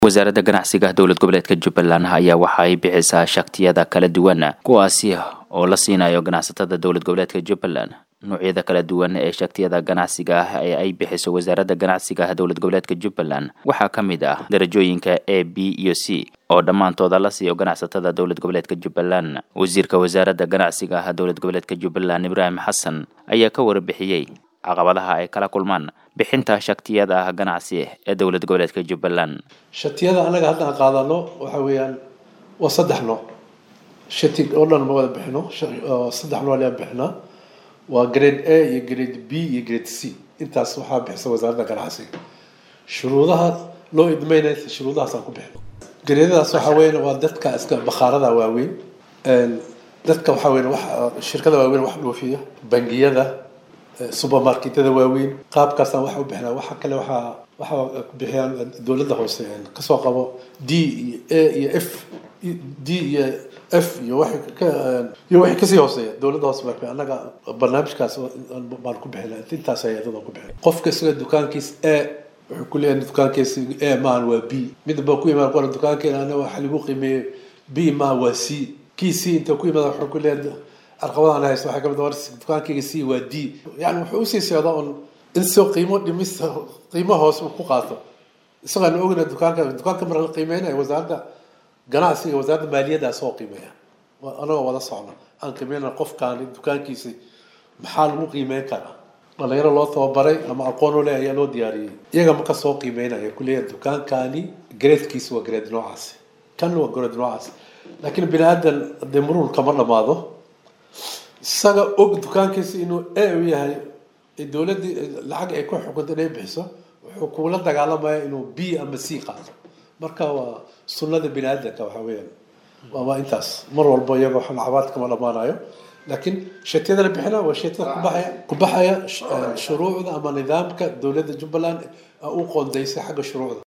wasaaradda ganacsiga dowlad goboleedka jubbaland ayaa waxa ay bixisaa shaktiyada kala duwan kuwaasi oo la siinayo ganacsatada dowlad goboleedka jubbaland noocyada kala duwan ee shaktiyada ganacsiga ah ee ay bixiso wasaaradda ganacsiga dowlad goboleedka jubbaland waxaa ka mid ah darajooyinka a b iyo c oo dhammaantooda la siiyo ganacsatada dowlad goboleedka jubbaland wasiirka wasaaradda ganacsiga dowlad goboleedka jubbaland ibraahim xasan ayaa ka warbixiyey caqabadaha ay kala kulmaan bixinta shaktiyada ganacsi ee dowlad goboleedka jubbaland shatiyada annaga hadda aan qaadano waxa weeyaan waa saddex nooc shati oo dhan ma wada bixino saddex nooc ayaan bixinaa waa grade a iyo grade b iyo grade c intaas waxaa bixisa wasaaradda ganacsiga shuruudaha loo idmeynaya shuruudahaas aan ku bixino gareedadaas waxa weyan waa dadka iska bakhaarada waaweyn dadka waxaa weyan wax shirkada waaweyn wax dhoofiya bangiyada supermarketyada waaweyn qaabkaasaan waxa u bixinaa waxa kale waxaa waxaa ku bixiyaan dowladda hoose kasoo qabo d iyo a iyo f d iyo f iyo wa iyo wixii kasii hooseeya dowladda hoose baa annaga barnaamijkaas baan ku bixina intaas hay-adada ku bixina qofka isaga dukaankiis a wuxuu ku leeyahay dukaankiisa a maahan waa b mid baa ku imaan qora dukaankeena ana waxa lagu qiimeeyey b maaha waa c kii c inta ku imaada wuxuu ku leeyahay arqabadahan haysto waxaa kamid war dukaankayga c waa d yani wuxuu usii socdaa un in soo qiimo dhimis qiimo hoos uu ku qaato isagaan ogna dukaanka dukaanka marka la qiimeynayo wasaaradda ganacsiga wasaaradda maaliyaddaa soo qiimeeya anagoo wada socno aan qiimeyna qofkaani dukaankiisa maxaa lagu qiimeyn karaa dhalinyaro loo tababaray ama aqoon u leh ayaa loo diyaariyey iyaga marka soo qiimeynaya kuleeyahay dukaankaani gradekiisa waa grade noocaasi kan waa grade noocaasi laakiin bini aadan dee muruun kama dhamaado isaga og dukaankiisa inuu a u yahay dowladdii lacag ay ku xukunta inay bixiso wuxuu kuula dagaalamaya inuu b ama c qaato marka waa sunnada bini aadanka waxa weeyaan waa intaas mar walba iyaga wax lacabaad kama dhamaanayo laakiin shatiyada la bixina waa shatiyada kubaxaya kubaxaya shuruucda ama nidaamka dowladda jubbaland u qoondaysay xagga shuruucda